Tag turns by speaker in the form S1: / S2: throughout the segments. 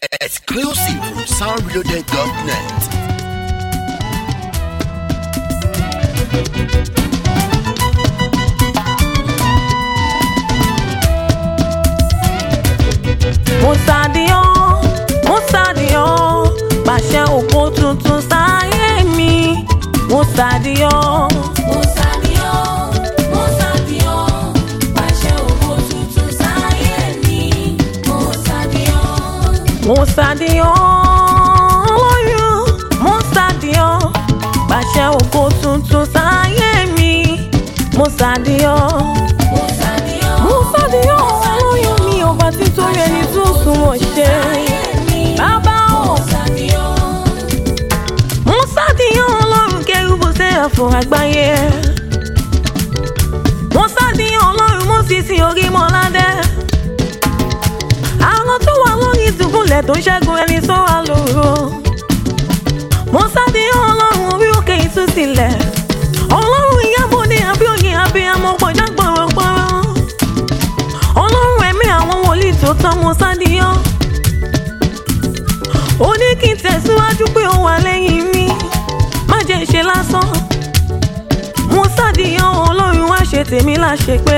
S1: Exclusive from soundreloaded.net.
S2: Mùsàdíọ́ Mùsàdíọ́ pàṣẹ òkú tuntun sáyé mi Mùsàdíọ́.
S3: Mùsàdíọ́, Mùsàdíọ́, pàṣẹ ògo tuntun sáyé mi. Mùsàdíọ́,
S2: Mùsàdíọ́ olóyún Mùsàdíọ́ pàṣẹ òkú tuntun sáyé mi Mùsàdíọ́.
S3: Mùsàdíọ́,
S2: Mùsàdíọ́ olóyún mi ò bá ti torí ẹni tó sunwọ̀n ṣe.
S3: sáyé mi.
S2: Bàbá o.
S3: Mùsàdíọ́,
S2: Mùsàdíọ́ ọlọ́run kẹrùbù sẹ́yà fún àgbáyé. Mùsàdíọ́ ọlọ́run mú sísìn orí mọ́ládé. Àwọn tó wà lórí ìdùbúlẹ̀ tó ń ṣẹ́gun ẹni tó wà lóru. Mùsàdíọ́ ọlọ́run orí òkè ìtúsílẹ̀. Ọlọ́run ìyábọ̀dé abíọ́yè abiyamọ pọ̀já gbọ̀rọ̀gbọ̀rọ̀. Ọlọ́run ẹ̀mí àwọn wòlíì tó tán Mùsàdíọ́ ó ní kí n tẹ̀síwájú pé ó wà lẹ́yìn mi má jẹ́ ṣe lásán mo ṣàdíyàn ọlọ́run wá ṣe tèmi láṣẹ pé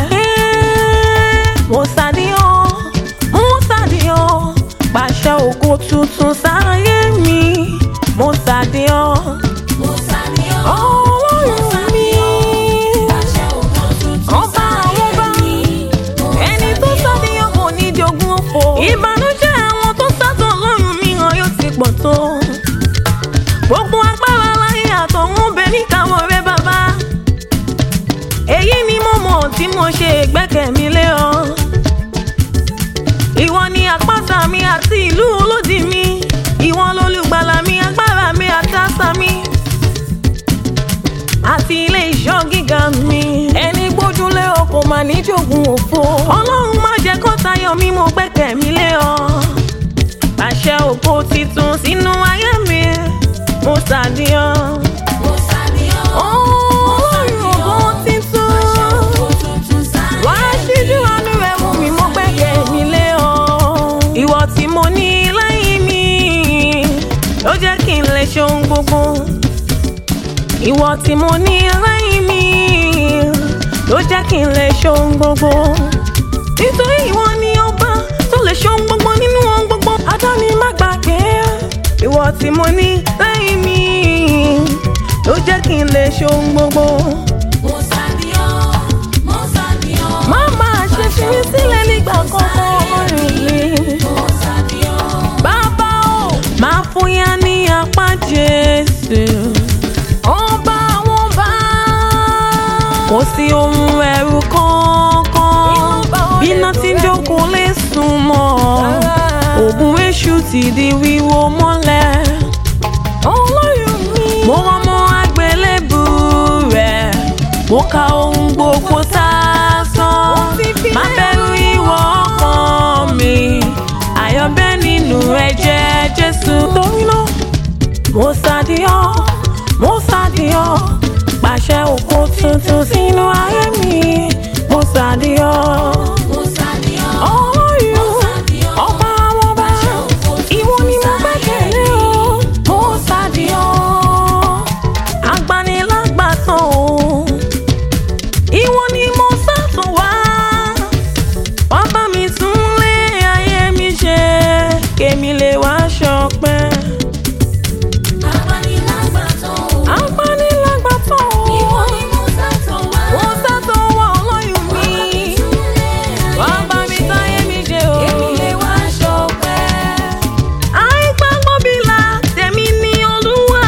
S2: mo ṣàdíyàn mo ṣàdíyàn pàṣẹ ògo tuntun sáyé mi mo ṣàdíyàn
S3: Mùsàdíọ́,
S2: ọlọ́run mi
S3: pàṣẹ ògo tuntun
S2: ọba àwọn ọba
S3: mi.
S2: ẹni tó ṣàdíyàn kò ní jogún òfò ìbànújẹ́ àwọn tó sátọ̀ ọlọ́run mìíràn yóò ti pọ̀ tó gbogbo agbára láyé àtọ̀hún bẹ níkàwọ́ rẹ bàbá èyí ni mo mọ̀ tí mo ṣe gbẹ́kẹ̀ mi lé ọ ìwọ ni àpáta mi àti ìlú olódì mi ìwọ lolùgbàlà mi agbára mi àti àṣà mi àti ilé ìṣọ́ gíga mi ẹni gbójúlé ọ kò mà ní jogún òfo ọlọ́run má jẹ́ kó tayọ mi mo gbẹ́kẹ̀ mi lé ọ àṣẹ ògo titun sínú ayé mi mo ṣàdíyàn.
S3: Mùsàdíọ́,
S2: Ọlọ́run ògo titun.
S3: pàṣẹ ògo tuntun sáyé
S2: Wá ṣíjú àánú rẹ̀ mú mi mo gbẹ́kẹ̀ mi lé ọ. Ìwọ tí mo ní lẹ́yìn mi ló jẹ́ kí n lè ṣe ohun gbogbo. Ìwọ tí mo ní lẹ́yìn mi ló jẹ́ kí n lè ṣe ohun gbogbo. Nítorí ìwọ ni ọba tó lè ṣe ohun gbogbo nínú ohun gbogbo. Adáni má gbàgbé. Ìwọ tí mo ní lẹ́yìn mi ló jẹ́ kí n lè ṣe ohun gbogbo.
S3: Mùsàdíọ́, Mùsàdíọ́,
S2: Má máa ṣe fi mí sílẹ̀ nígbà kankan rìn mí.
S3: Mùsàdíọ́.
S2: Bàbá o, máa fún yá ní apá Jésù. Ọba àwọn bá. Kò sí ohun ẹ̀rù kankan. Bíná tí ń jókòó lè sùn mọ́. Ògùn èṣù ti di wíwó mọ́lẹ̀. Ọlọ́run mi. Mo rọmọ àgbélébù rẹ̀. Mo ka ohun gbogbo sásán. Má bẹ̀rù ìwọ ọkàn mi. Àyọ̀bẹ́ nínú ẹ̀jẹ̀ Jésù. Torí náà, mo ṣàdíyọ́, mo ṣàdíyọ́. Pàṣẹ òkú tuntun sínú ayé mi. Mo ṣàdíyọ́.
S3: Mùsàdíọ́,
S2: Ọlọ́run, ọba àwọn ọba, ìwọ ni mo gbẹ́kẹ̀lé o. Mo ṣàdíyọ́. Agbanilágbàtàn o. Ìwọ ni mo sátún wá. Wá bá mi tún lé ayé mi ṣe. Kémi lè wá ṣọpẹ́.
S3: agbanilágbàtàn o.
S2: Agbanilágbàtàn o.
S3: Ìwọ ni mo sátọ̀ wá.
S2: Mo sátún wá ọlọ́yún mi. Wá bá mi táyé mi ṣe o.
S3: Èmi lè wá ṣọpẹ́.
S2: àìgbàgbọ́ bílà tèmi ní olúwa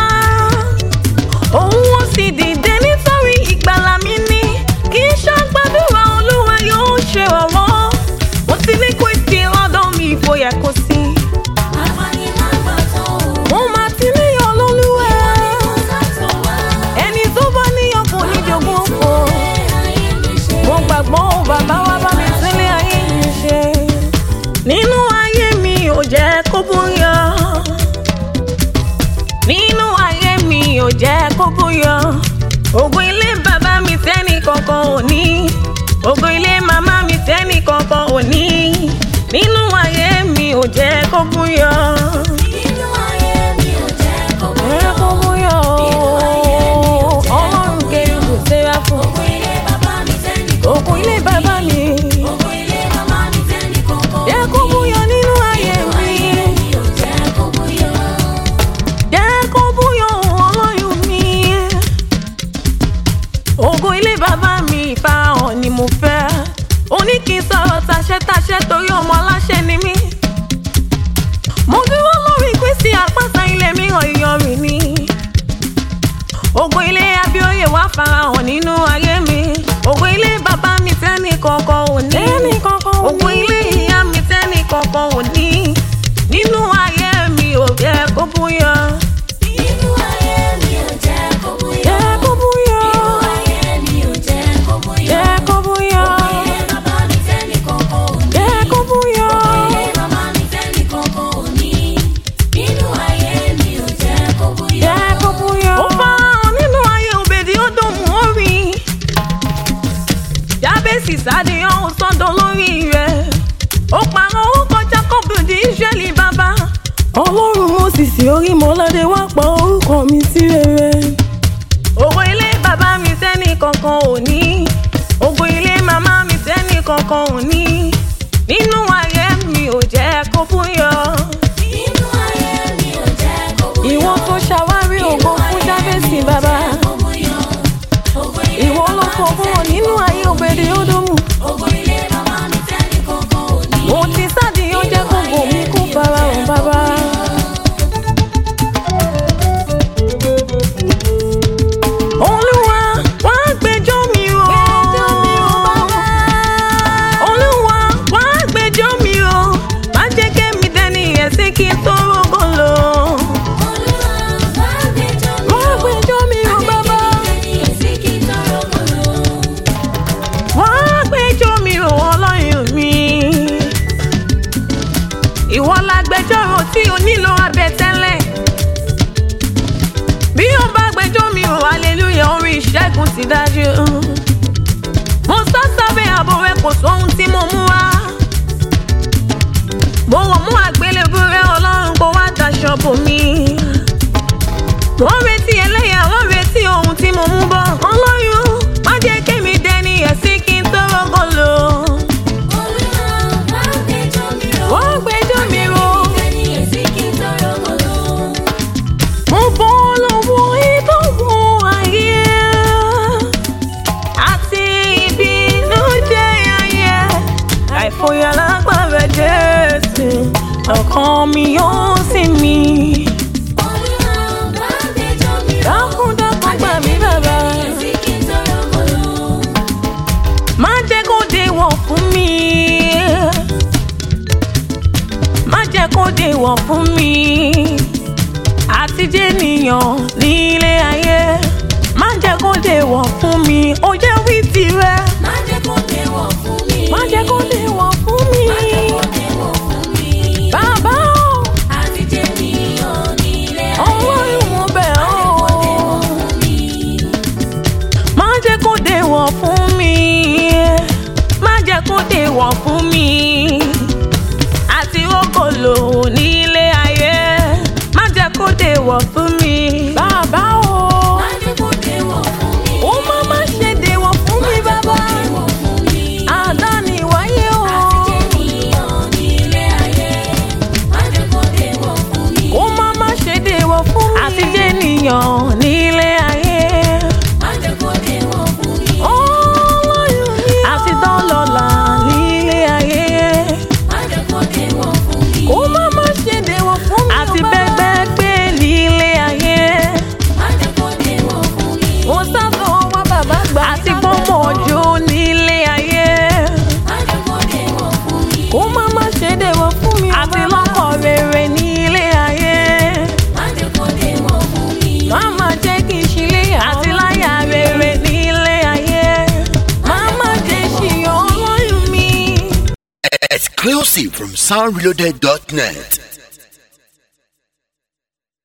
S2: òun ó sì dìde nítorí ìgbàlà mi ní kì í ṣàgbàdúrà olúwa yóò ṣe ọ̀wọ́ mo ti ní kó ìsì lọ́dọ̀ mi ìfòyà kò sí
S3: Agbanilágbàtàn o.
S2: mo máa ti níyàn lólúwa
S3: Mo sátọ̀ wá.
S2: ẹni tó bá níyàn kò ní jogún òfò
S3: Ayé mi ṣe.
S2: mo gbàgbọ́ ó bàbá wa bá mi sílé ayé mi ṣe nínú ayé mi ò jẹ́ kó bóyá nínú ayé mi ò jẹ́ kó bóyá ògùn ilé bàbá mi tẹ́nì kankan ò ní ògùn ilé màmá mi tẹ́nì kankan ò ní nínú ayé mi ò jẹ́ farahàn nínú ayé mi ògo ilé bàbá mi tẹ́nì kankan ò ní
S4: Tẹ́nì kankan ò ní.
S2: ògo ilé ìyá mi tẹ́nì kankan ò ní nínú ayé mi ò yẹ kó búyọ.
S3: Inú ayé mi ò jẹ́ kó búyọ́.
S4: Jẹ́ kó búyọ́.
S3: Inú ayé mi ò jẹ́ kó búyọ́.
S4: Jẹ́ kó búyọ́.
S3: Ilé bàbá mi tẹ́nì kankan ò ní.
S4: Jẹ́ kó búyọ́.
S3: Ilé màmá mi tẹ́nì kankan ò ní. Inú ayé mi ò jẹ́ kó búyọ́.
S4: Jẹ́ kó búyọ́.
S2: ó farahàn nínú ayé òbèdì ó dùn mú orí jábèsì sádìyàn ó sọ́dọ̀ lórí rẹ̀ ó pààrọ̀ orúkọ jacob di israẹli bàbá
S4: Ọlọ́run Mósìsì orí mọ́ládé wá pa orúkọ mi sí rere.
S2: ògo ilé bàbá mi sẹ́ni kankan ò ní ògo ilé màmá mi sẹ́ni kankan ò ní nínú ayé mi ò jẹ́ kó fúyọ.
S3: Inú ayé mi ò jẹ́ kó búyọ́.
S4: Ìwọ tó ṣàwárí ògo fún Jábèsì bàbá.
S3: Kó búyọ́. Ògo ilé
S4: Ìwọ ló
S3: bàbá
S4: kọ
S3: mi
S4: fún ọ
S3: tẹ́nì
S4: nínú ayé òbèdè ódòmù.
S3: Ògo ilé màmá mi tẹ́nì kankan ò ní.
S4: Mo ti sádìyàn jẹ́ kó bò mí kó farahàn bàbá.
S2: olúwa wá gbẹjọ́ mi o. olúwa wá gbẹjọ́ mi o. má jẹ́ kémi dẹni ẹ̀sìn kí n tó rògbò lò.
S3: Olúwa bá gbẹjọ́ mi
S4: Wá gbẹjọ́ mi o bàbá.
S2: wá gbẹjọ́ mi o ọlọ́run mi. ìwọ la gbẹjọ́rò tí o nílò abẹ tẹ́lẹ̀. bí o bá gbẹjọ́ mi o hallelujah orí ìṣẹ́gun ti dájú. mo sá sábẹ́ ààbò rẹ kò sóhun tí mo mú wá. mo wọ̀ mú àgbélébú rẹ ọlọ́run kó wá daṣọ bò mí. wọ́n retí ẹlẹ́yà wọ́n retí ohun tí mo mú bọ̀. ọlọ́run má jẹ́ kémi dẹni ẹ̀sìn kí n tó rọ́gọ́ lò.
S4: Wá gbẹjọ́ mi o.
S2: mo bọ́ lọ́wọ́ ìdánwò ayé àti ìbínújẹ́ ayé àìfòyà lágbára jésù ọkàn mi yóò sì mí.
S4: Dákun dákun gbà mí bàbá.
S2: má jẹ́ kó déwọ̀ fún mi. má jẹ́ kó déwọ̀ fún mi. àti jẹ́nìyàn nílé ayé. má jẹ́ kó déwọ̀ fún mi. ó jẹ́ wí tirẹ̀.
S3: Má jẹ́ kó déwọ̀ fún mi.
S4: Má jẹ́ kó déwọ̀ fún mi.
S3: Má jẹ́ kó déwọ̀ fún mi.
S4: Bàbá o,
S3: Àti jẹ́ níyàn nílé ayé.
S4: Ọlọ́run mo bẹ̀
S3: Má
S4: ọ́.
S3: jẹ́ kó déwọ̀ fún mi.
S2: má jẹ́ kó déwọ̀ fún mi. má jẹ́ kó déwọ̀ fún mi. àti rókòlò nílé ayé. má jẹ́ kó déwọ̀ fún mi.
S4: Bàbá o,
S3: Má jẹ́ kó déwọ̀ fún mi.
S4: ó má má ṣe déwọ̀ fún mi bàbá.
S3: Déwọ̀ fún mi.
S4: Àdáni wáyé o.
S3: Àti jẹ́ níyàn nílé ayé. Má jẹ́ kó déwọ̀ fún mi.
S4: Ó má má ṣe déwọ̀ fún mi.
S2: àti jẹ́nìyàn nílé ayé.
S3: Má jẹ́ kó déwọ̀ fún mi.
S4: Ọlọ́run mi o.
S2: àti dánlọ́lá nílé ayé.
S3: Má jẹ́ kó déwọ̀ fún mi.
S4: Ó má má ṣe déwọ̀ fún mi o
S2: àti
S4: bàbá.
S2: bẹ́gbẹ́ gbé nílé ayé.
S3: Má jẹ́ kó déwọ̀ fún mi.
S4: Mo sábà wá bàbá gbà.
S2: àti gbọ́mọ̀ ọjọ́ nílé ayé.
S3: Má jẹ́ kó déwọ̀ fún mi.
S4: Ó má má ṣe déwọ̀ fún mi o
S2: àti
S4: bàbá.
S2: lọ́kọ̀ rere nílé ayé.
S3: Má jẹ́ kó déwọ̀ fún mi.
S4: Má má jẹ́ kí n ṣílé àwọn.
S2: àti láyà rere nílé ayé.
S4: Má má jẹ́ ṣìyàn Ọlọ́run mi.
S1: Exclusive from soundreloaded.net.